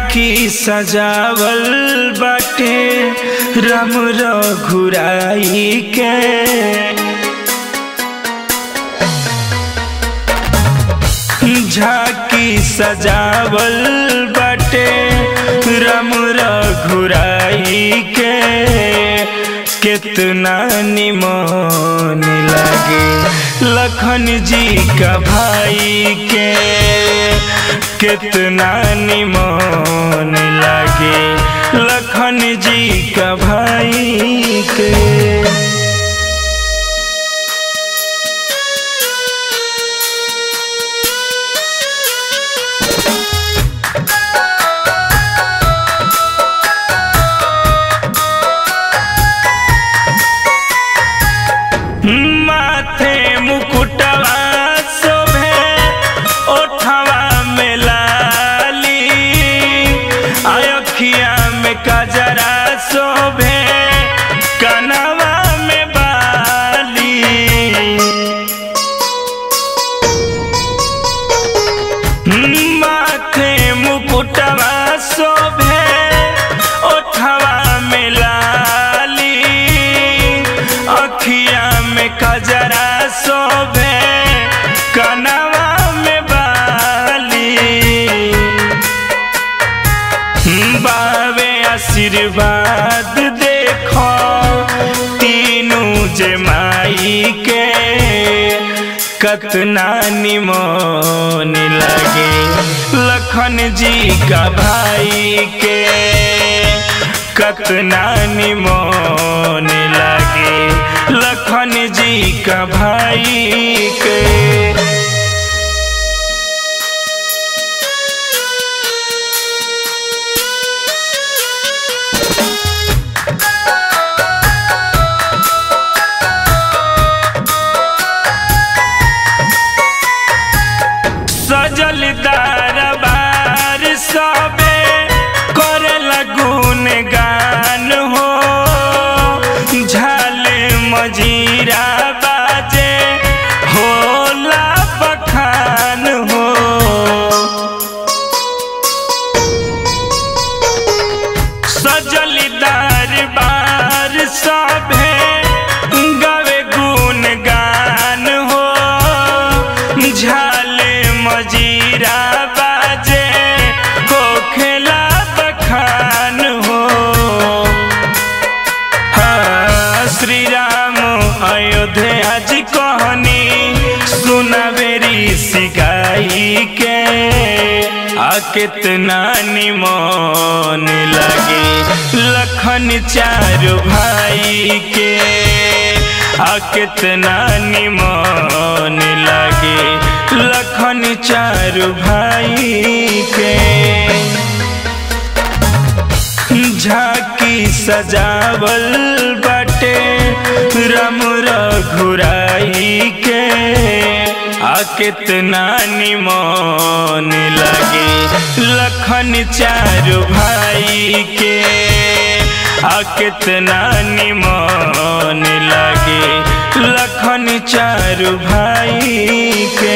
झाकी सजावल बाटे राम रघुराई के झाकी सजावल बाटे राम रघुराई के कितना निमन लागे लखन जी का भाई के कितना निमन लागे लखन जी का भाई के माथे मुकुटवा शोभे ओठवा में लाली अयोखिया में कजरा शोभे कनवा में बाली माथे मुकुटवा शोभे ओठवा में लाली अखिया में कजरा शोभे कनवा में बाली बावे आशीर्वाद देखो तीनों जमाई के कतना निमन लगे लखन जी का भाई के कतना निमन लगे लखन जी का भाई के सजल दरबार सबे करे लगुन गान हो झाले मजीरा बाजे होला बखान हो सजल दरबार सबे गवे गुन गान हो झाले मजीरा बाजे हो खेला बखान हो हाँ, श्री राम अयोध्या जी कहनी सुनबेरी सिगाई के आ कितना निमन लगे लखन चारू भाई के आ कितना निमन लगे लखन चारू भाई के झाकी सजावल बाटे राम रघुराई के आ कितना निमन लगे लखन चारू भाई के आ कितना निमन लगे लखन चारू भाई के